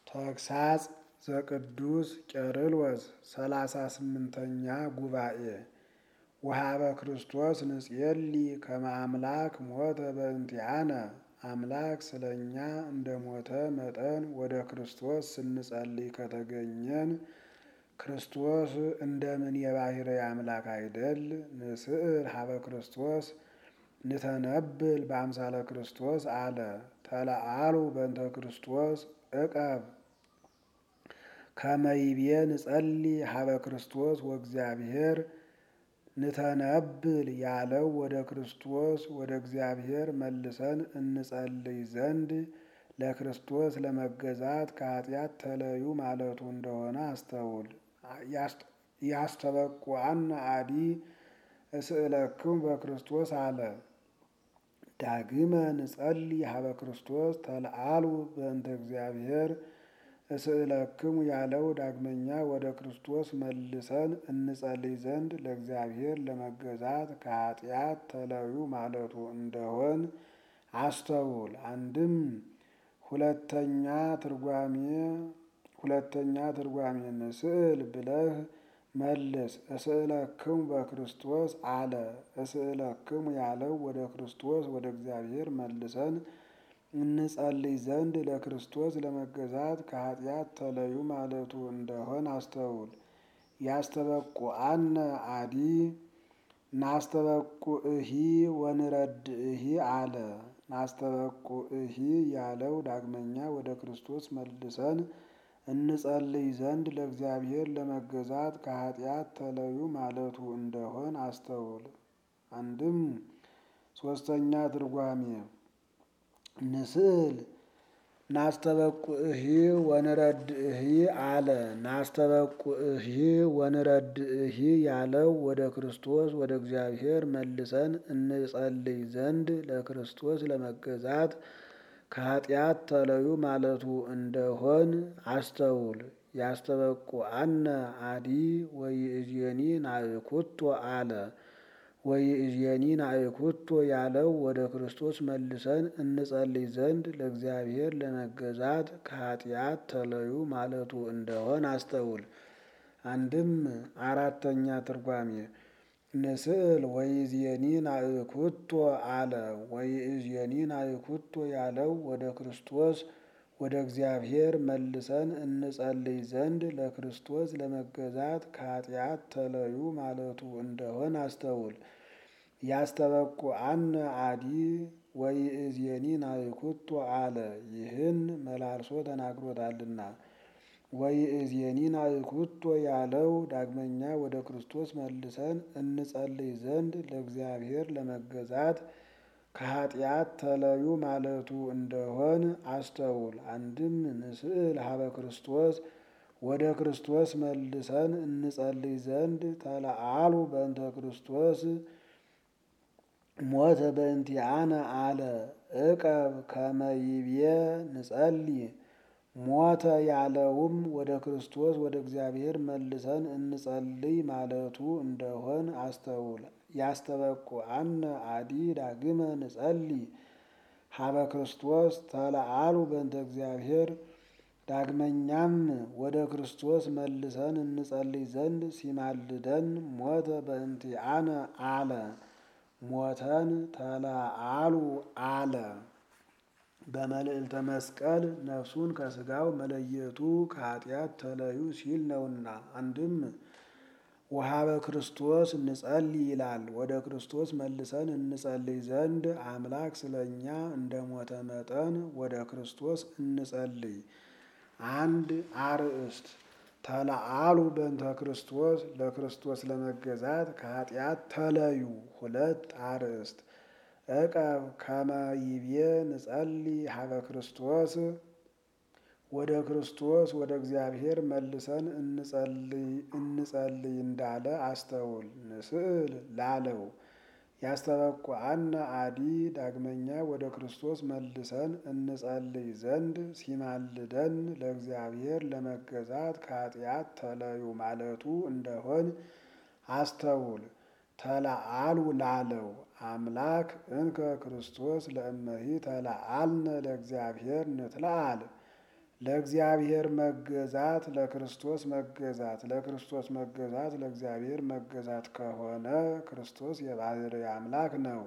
ተግሳጽ ዘቅዱስ ቄርሎስ ሰላሳ ስምንተኛ ጉባኤ ወሀበ ክርስቶስ ንጽየሊ ከመ አምላክ ሞተ በእንቲአነ አምላክ ስለ እኛ እንደ ሞተ መጠን ወደ ክርስቶስ ስንጸልይ ከተገኘን ክርስቶስ እንደምን የባሕርይ አምላክ አይደል? ንስእል ሀበ ክርስቶስ ንተነብል በአምሳለ ክርስቶስ አለ ተለአሉ በእንተ ክርስቶስ እቀብ ከመይቤ ንጸሊ ሀበ ክርስቶስ ወእግዚአብሔር ንተነብል ያለው ወደ ክርስቶስ ወደ እግዚአብሔር መልሰን እንጸልይ ዘንድ ለክርስቶስ ለመገዛት ከኃጢአት ተለዩ ማለቱ እንደሆነ አስተውል። ያስተበቁዐነ አዲ እስእለክሙ በክርስቶስ አለ። ዳግመ ንጸልይ ሀበ ክርስቶስ ተለአሉ በእንተ እግዚአብሔር እስእለክሙ ያለው ዳግመኛ ወደ ክርስቶስ መልሰን እንጸልይ ዘንድ ለእግዚአብሔር ለመገዛት ከኃጢአት ተለዩ ማለቱ እንደሆን አስተውል። አንድም ሁለተኛ ትርጓሜ ሁለተኛ ትርጓሜ ንስእል ብለህ መልስ። እስእለክሙ በክርስቶስ አለ። እስእለክሙ ያለው ወደ ክርስቶስ ወደ እግዚአብሔር መልሰን እንጸልይ ዘንድ ለክርስቶስ ለመገዛት ከኃጢአት ተለዩ ማለቱ እንደሆን አስተውል። ያስተበቁዐነ አዲ ናስተበቁዕሂ ወንረድእሂ አለ። ናስተበቁዕሂ ያለው ዳግመኛ ወደ ክርስቶስ መልሰን እንጸልይ ዘንድ ለእግዚአብሔር ለመገዛት ከኃጢአት ተለዩ ማለቱ እንደሆን አስተውል። አንድም ሶስተኛ ትርጓሜ ንስእል ናስተበቁዕሂ ወንረድእሂ አለ። ናስተበቁዕሂ ወንረድእሂ ያለው ወደ ክርስቶስ ወደ እግዚአብሔር መልሰን እንጸልይ ዘንድ ለክርስቶስ ለመገዛት ከኃጢአት ተለዩ ማለቱ እንደሆን አስተውል። ያስተበቁዐነ አዲ ወይእዜኒ ናእኩቶ አለ። ወይእዜኒ ናእኩቶ ያለው ወደ ክርስቶስ መልሰን እንጸልይ ዘንድ ለእግዚአብሔር ለመገዛት ከኃጢአት ተለዩ ማለቱ እንደሆን አስተውል። አንድም አራተኛ ትርጓሜ ንስእል ወይእዜኒ ናእኩቶ አለ። ወይእዜኒ ናእኩቶ ያለው ወደ ክርስቶስ ወደ እግዚአብሔር መልሰን እንጸልይ ዘንድ ለክርስቶስ ለመገዛት ከኃጢአት ተለዩ ማለቱ እንደሆን አስተውል። ያስተበቁዐነ አዲ ወይእዜኒ ናእኩቶ አለ። ይህን መላልሶ ተናግሮታልና። ወይእዜኒ ናእኩቶ ያለው ዳግመኛ ወደ ክርስቶስ መልሰን እንጸልይ ዘንድ ለእግዚአብሔር ለመገዛት ከኃጢአት ተለዩ ማለቱ እንደሆን አስተውል። አንድም ንስእል ሀበ ክርስቶስ ወደ ክርስቶስ መልሰን እንጸልይ ዘንድ ተለአሉ በእንተ ክርስቶስ ሞተ በእንቲአነ አለ። እቀብ ከመ ይቤ ንጸልይ ሞተ ያለውም ወደ ክርስቶስ ወደ እግዚአብሔር መልሰን እንጸልይ ማለቱ እንደሆን አስተውል። ያስተበቁዐነ አዲ ዳግመ ንጸልይ ሀበ ክርስቶስ ተለአሉ በእንተ እግዚአብሔር ዳግመኛም ወደ ክርስቶስ መልሰን እንጸልይ ዘንድ ሲማልደን ሞተ በእንቲአነ አለ። ሞተን ተለአሉ አለ። በመልዕልተ መስቀል ነፍሱን ከሥጋው መለየቱ ከኃጢአት ተለዩ ሲል ነውና። አንድም ወሀበ ክርስቶስ እንጸልይ ይላል። ወደ ክርስቶስ መልሰን እንጸልይ ዘንድ አምላክ ስለ እኛ እንደ ሞተ መጠን ወደ ክርስቶስ እንጸልይ። አንድ አርእስት ተለአሉ በእንተ ክርስቶስ ለክርስቶስ ለመገዛት ከኃጢአት ተለዩ። ሁለት አርእስት እቀብ ከመ ይቤ ንጸልይ ሀበ ክርስቶስ ወደ ክርስቶስ ወደ እግዚአብሔር መልሰን እንጸልይ እንዳለ አስተውል። ንስእል ላለው ያስተበቁዐነ አዲ ዳግመኛ ወደ ክርስቶስ መልሰን እንጸልይ ዘንድ ሲማልደን ለእግዚአብሔር ለመገዛት ከኃጢአት ተለዩ ማለቱ እንደሆን አስተውል። ተለአሉ ላለው አምላክ እንከ ክርስቶስ ለእመሂ ተለአልነ ለእግዚአብሔር ንትለአል ለእግዚአብሔር መገዛት ለክርስቶስ መገዛት ለክርስቶስ መገዛት ለእግዚአብሔር መገዛት ከሆነ ክርስቶስ የባሕርይ አምላክ ነው።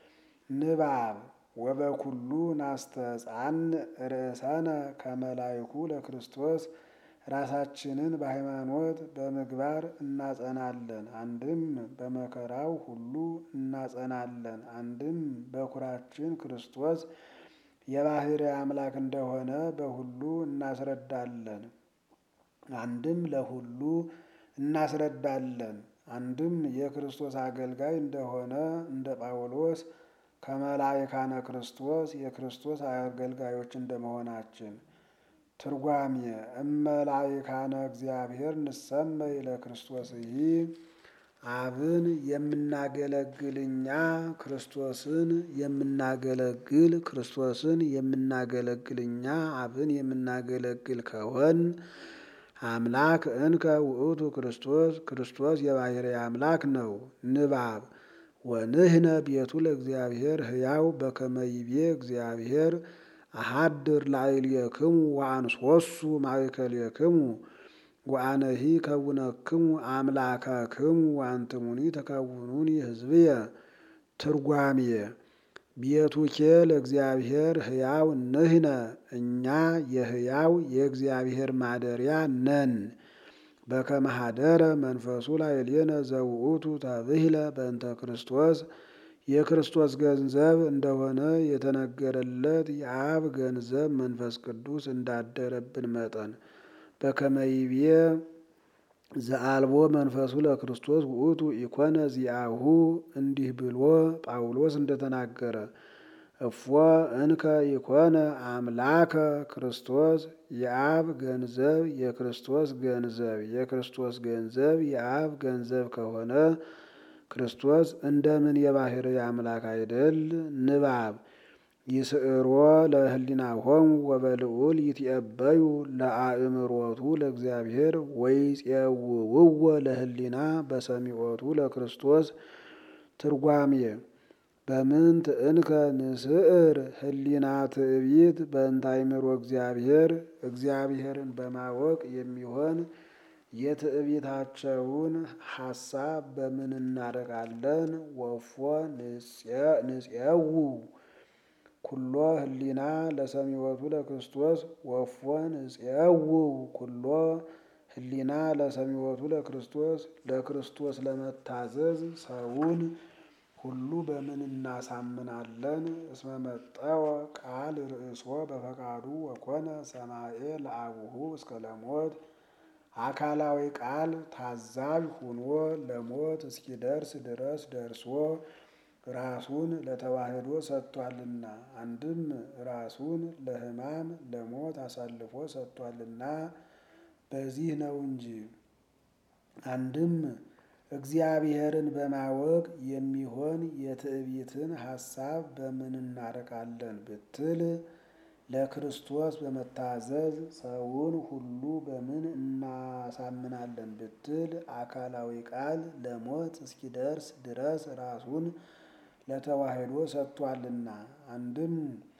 ንባብ ወበኩሉ ናስተጻን ርእሰነ ከመላይኩ ለክርስቶስ ራሳችንን በሃይማኖት በምግባር እናጸናለን። አንድም በመከራው ሁሉ እናጸናለን። አንድም በኩራችን ክርስቶስ የባሕርይ አምላክ እንደሆነ በሁሉ እናስረዳለን። አንድም ለሁሉ እናስረዳለን። አንድም የክርስቶስ አገልጋይ እንደሆነ እንደ ጳውሎስ ከመላይካነ ክርስቶስ የክርስቶስ አገልጋዮች እንደመሆናችን። ትርጓሜ እመላይካነ እግዚአብሔር ንሰመይ ለክርስቶስ ይህ አብን የምናገለግል እኛ ክርስቶስን የምናገለግል ክርስቶስን የምናገለግል እኛ አብን የምናገለግል ከሆን አምላክ እንከ ውእቱ ክርስቶስ ክርስቶስ የባሕርይ አምላክ ነው። ንባብ ወንህነ ቤቱ ለእግዚአብሔር ሕያው በከመ ይቤ እግዚአብሔር አሃድር ላዕሌክሙ ወአንሶሱ ማእከሌክሙ ወአነሂ ከውነክሙ አምላከክሙ ወአንትሙኒ ተከውኑኒ ሕዝብየ። ትርጓሜ ቤቱኬ ለእግዚአብሔር ሕያው ንህነ እኛ የሕያው የእግዚአብሔር ማደሪያ ነን። በከመ ኀደረ መንፈሱ ላዕሌነ ዘውእቱ ተብሂለ በእንተ ክርስቶስ የክርስቶስ ገንዘብ እንደሆነ የተነገረለት የአብ ገንዘብ መንፈስ ቅዱስ እንዳደረብን መጠን በከመ ይቤ ዘአልቦ መንፈሱ ለክርስቶስ ውእቱ ኢኮነ ዚአሁ እንዲህ ብሎ ጳውሎስ እንደተናገረ እፎ እንከ ኢኮነ አምላከ ክርስቶስ የአብ ገንዘብ የክርስቶስ ገንዘብ የክርስቶስ ገንዘብ የአብ ገንዘብ ከሆነ ክርስቶስ እንደምን የባሕርይ አምላክ አይደል? ንባብ ይስዕሮ ለህሊናሆሙ ወበልዑል ይትዔበዩ ለአእምሮቱ ለእግዚአብሔር ወይፄውውዎ ለህሊና በሰሚዖቱ ለክርስቶስ። ትርጓሜ በምንት እንከ ንስዕር ህሊና ትዕቢት በእንተ አእምሮ እግዚአብሔር እግዚአብሔርን በማወቅ የሚሆን የትዕቢታቸውን ሐሳብ በምን እናደርጋለን? ወፎ ንፄው ኩሎ ህሊና ለሰሚዖቱ ለክርስቶስ ወፎ ንፄው ኩሎ ህሊና ለሰሚዖቱ ለክርስቶስ ለክርስቶስ ለመታዘዝ ሰውን ሁሉ በምን እናሳምናለን? እስመ መጠወ ቃል ርእሶ በፈቃዱ ወኮነ ሰማኤ ለአቡሁ እስከ ለሞት አካላዊ ቃል ታዛዥ ሁኖ ለሞት እስኪደርስ ድረስ ደርሶ ራሱን ለተዋሕዶ ሰጥቷልና። አንድም ራሱን ለሕማም ለሞት አሳልፎ ሰጥቷልና በዚህ ነው እንጂ። አንድም እግዚአብሔርን በማወቅ የሚሆን የትዕቢትን ሐሳብ በምን እናርቃለን ብትል ለክርስቶስ በመታዘዝ ሰውን ሁሉ በምን እናሳምናለን ብትል አካላዊ ቃል ለሞት እስኪደርስ ድረስ ራሱን ለተዋሕዶ ሰጥቷልና። አንድም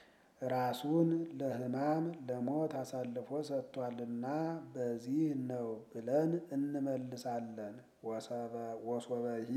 ራሱን ለሕማም ለሞት አሳልፎ ሰጥቷልና በዚህ ነው ብለን እንመልሳለን። ወሶበሂ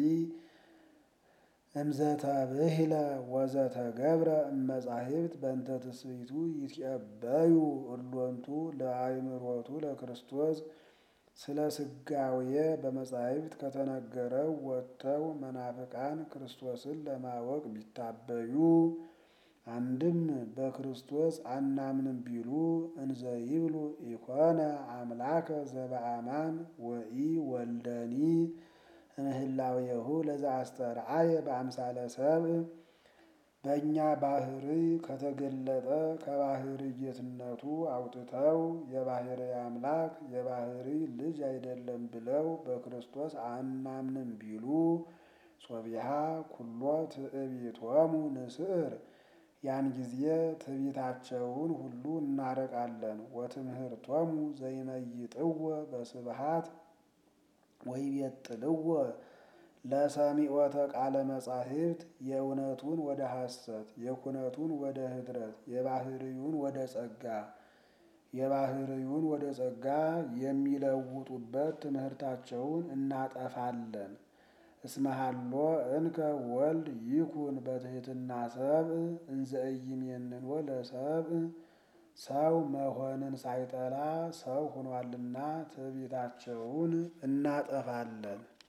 እምዘተብሂለ ወዘተገብረ እመጻሕፍት በእንተ ትስብእቱ ይትዔበዩ እሎንቱ ለአእምሮቱ ለክርስቶስ ስለ ሥጋዌ በመጻሕፍት ከተነገረው ወጥተው መናፍቃን ክርስቶስን ለማወቅ ቢታበዩ አንድም በክርስቶስ አናምንም ቢሉ እንዘ ይብሉ ኢኮነ አምላከ ዘበአማን ወኢ ወልደኒ እምህላዌሁ ለዘአስተርአየ በአምሳለ ሰብእ በእኛ ባሕርይ ከተገለጠ ከባሕርይ ጌትነቱ አውጥተው የባሕርይ አምላክ የባሕርይ ልጅ አይደለም ብለው በክርስቶስ አናምንም ቢሉ ሶቢሃ ኩሎ ትዕቢቶሙ ንስዕር ያን ጊዜ ትዕቢታቸውን ሁሉ እናርቃለን። ወትምህርቶሙ ዘይመይጥዎ በስብሃት ወይቤጥልዎ ለሰሚዖተ ቃለ መጻሕፍት የእውነቱን ወደ ሐሰት የኩነቱን ወደ ኅድረት የባሕርዩን ወደ ጸጋ የባህርዩን ወደ ጸጋ የሚለውጡበት ትምህርታቸውን እናጠፋለን። እስመሃሎ እንከ ወልድ ይኩን በትሕትና ሰብእ እንዘ ኢይሜንዎ ለሰብእ ሰው መሆንን ሳይጠላ ሰው ሆኗልና ትዕቢታቸውን እናጠፋለን።